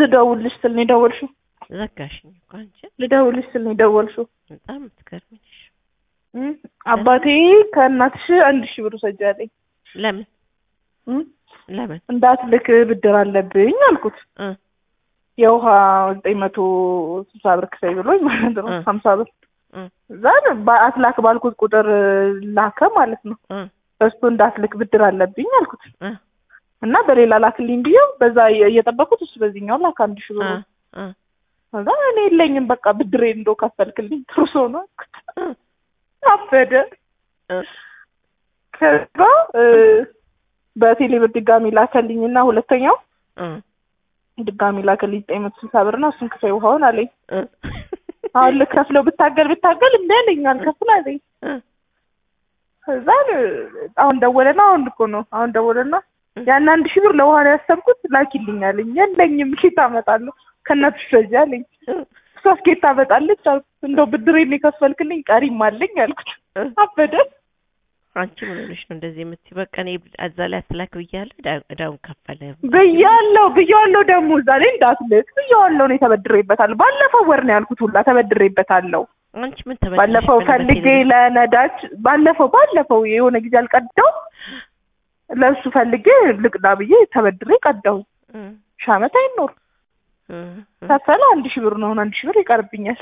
ልደውልሽ ስል ነው የደወልሽው? ዘጋሽኝ እኮ አንቺ። ልደውልሽ ስል ነው የደወልሽው? በጣም የምትገርሚ ነሽ። እም? አባቴ ከእናትሽ አንድ ሺህ ብር ውሰጂ አለኝ። ለምን እም? ለምን እንዳትልክ ብድር አለብኝ አልኩት። እ የውሃ ዘጠኝ መቶ ስልሳ ብር ክፈይ ብሎኝ ማለት ነው እ ሀምሳ ብር እ እዛ አትላክ ባልኩት ቁጥር ላከ ማለት ነው። እ በስቶ እንዳትልክ ብድር አለብኝ አልኩት እ እና በሌላ ላክልኝ ብዬው በዛ እየጠበኩት እሱ በዚህኛው ላክ አንድ ሺህ ብር እ እ ከዛ እኔ የለኝም በቃ ብድሬ እንደው ከፈልክልኝ ጥሩ ሰው ነው አልኩት። እ አበደ። እ ከዛ እ በቴሌ ብር ድጋሚ ላከልኝና ሁለተኛው እ ድጋሚ ላከልኝ ዘጠኝ መቶ ስልሳ ብር ነው እሱን ክፈይ ውሃውን አለኝ። እ አሁን ልከፍለው ብታገል ብታገል እምቢ አለኝ አልከፍል አለኝ። እ ከዛ አሁን ደወለና አሁን እኮ ነው አሁን ደወለና ያን አንድ ሺህ ብር ለውሃ ነው ያሰብኩት ላኪልኝ አለኝ። የለኝም ኬት አመጣለሁ ከእናትሽ ረጃ አለኝ። እሷስ ኬት ታመጣለች አልኩት። እንደው ብድሬን የከፈልክልኝ ቀሪም አለኝ አልኩት። እ አበደ። አንቺ ምን ሆነሽ ነው እንደዚህ የምትይው? በቃ እኔ እዛ ላይ አትላክ ብያለሁ። ዕዳ- ዕዳውን ከፈለ ብያለሁ ብያለሁ ደግሞ እዛ ላይ እንዳትልክ ብያለሁ። እኔ ተበድሬበታለሁ። ባለፈው ወር ነው ያልኩት ሁላ ተበድሬበታለሁ። አንቺ ምን ተበደልሽ? ባለፈው ፈልጌ ለነዳጅ ባለፈው ባለፈው የሆነ ጊዜ አልቀዳው ለእሱ ፈልጌ ልቅዳ ብዬ ተበድሬ ቀዳው። ሺህ ዓመት አይኖር ከፈለ አንድ ሺህ ብር ነው። አሁን አንድ ሺህ ብር ይቀርብኛል።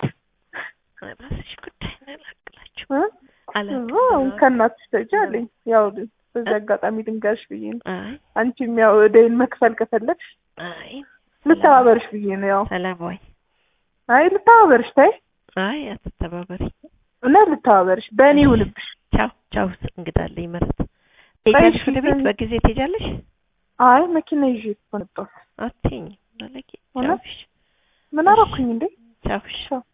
ራስሽ ጉዳይ ነው ያላቅላችሁ እ? አላውቅም። አዎ ከእናትሽ ተጅ አለኝ። ያው በዚህ አጋጣሚ ድንጋሽ ብዬ ነው። አይ አንቺም ያው እደይን መክፈል ከፈለግሽ አይ ልተባበርሽ ብዬ ነው። ያው ሰላማዊ አይ ልተባበርሽ፣ ታይ አይ አትተባበሪ። እና ልተባበርሽ በእኔ ይሁንብሽ። ቻው ቻው። እንግዳለኝ መረት ትሄጃለሽ ወደ ቤት በጊዜ ትሄጃለሽ? አይ መኪና ይዤ እኮ መጣሁ። አትይኝ ባለጌ። እውነት? ቻውሽ ምን አደረኩኝ እንዴ? ቻውሽ ቻው